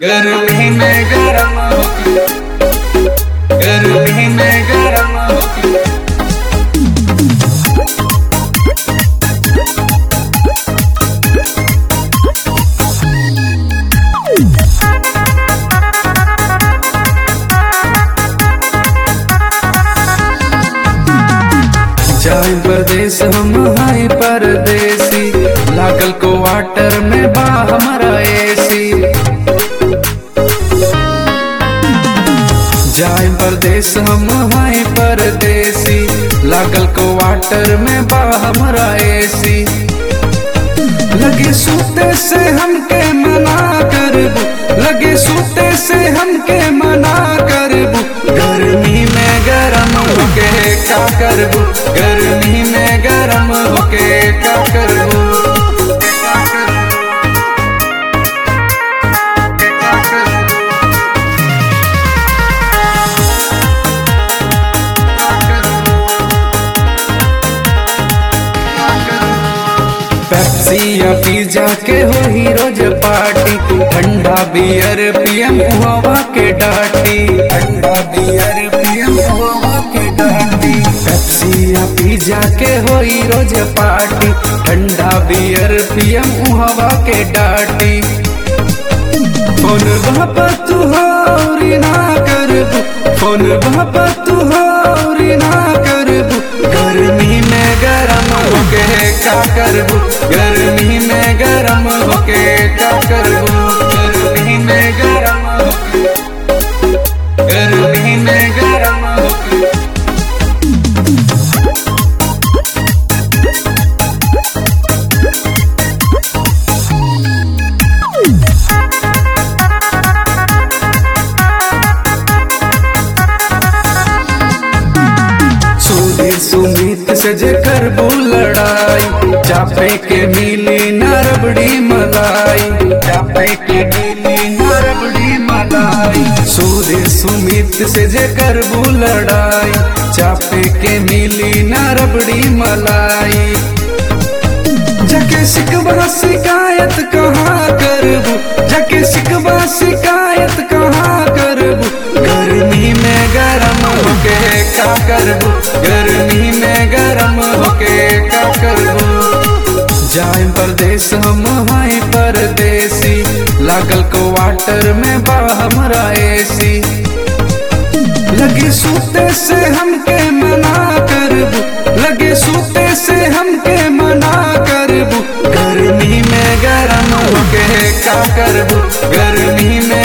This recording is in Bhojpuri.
गर्मी में गरम होती गर्मी में गरम होती जाए परदेस हम हाय परदेसी लागल को वाटर में बा हमारा एसी जाए परदेस हम हाय परदेसी लागल को वाटर में बा हमारा एसी लगे सूते से हमके मना करबू लगे सूते से हमके मना करबू गर्मी में गरम होके का करबू गर्मी में गरम होके का करबू का करबू? का करबू? का करबू? का करबू? पेप्सी या पिज्जा के हो ही रोज पार्टी ठंडा बियर पियम हवा के डाटी ठंडा बियर पियम हवा के डाटी पेप्सी या पिज्जा के हो ही रोज पार्टी ठंडा बियर पियम हवा के डाटी फोन बापा तू हौरी ना करबू फोन बापा तू हौरी ना करबू गर्मी में गरम होके का करबू गर्मी में गरम होके का करबू गर्मी में गरम होती गर्मी में गरम होती सूदी सुमित से जे करबू लड़ाई चापे के मिली न रबड़ी मलाई चापे के मिली न रबड़ी मलाई सूदी सुमित से जे करबू लड़ाई चापे के मिली न रबड़ी मलाई जके शिकवा शिकायत कहाँ करबू जके शिकवा शिकायत कहाँ करबू गर्मी में गरम होके का करबू गर्मी में गरम होके का करबू जाए परदेस हम हाय परदेसी लागल को वाटर में बा हमरा एसी लगे सूते से हमके मना करबू लगे सूते से हमके मना करबू गर्मी में गरम होके का करबू गर्मी में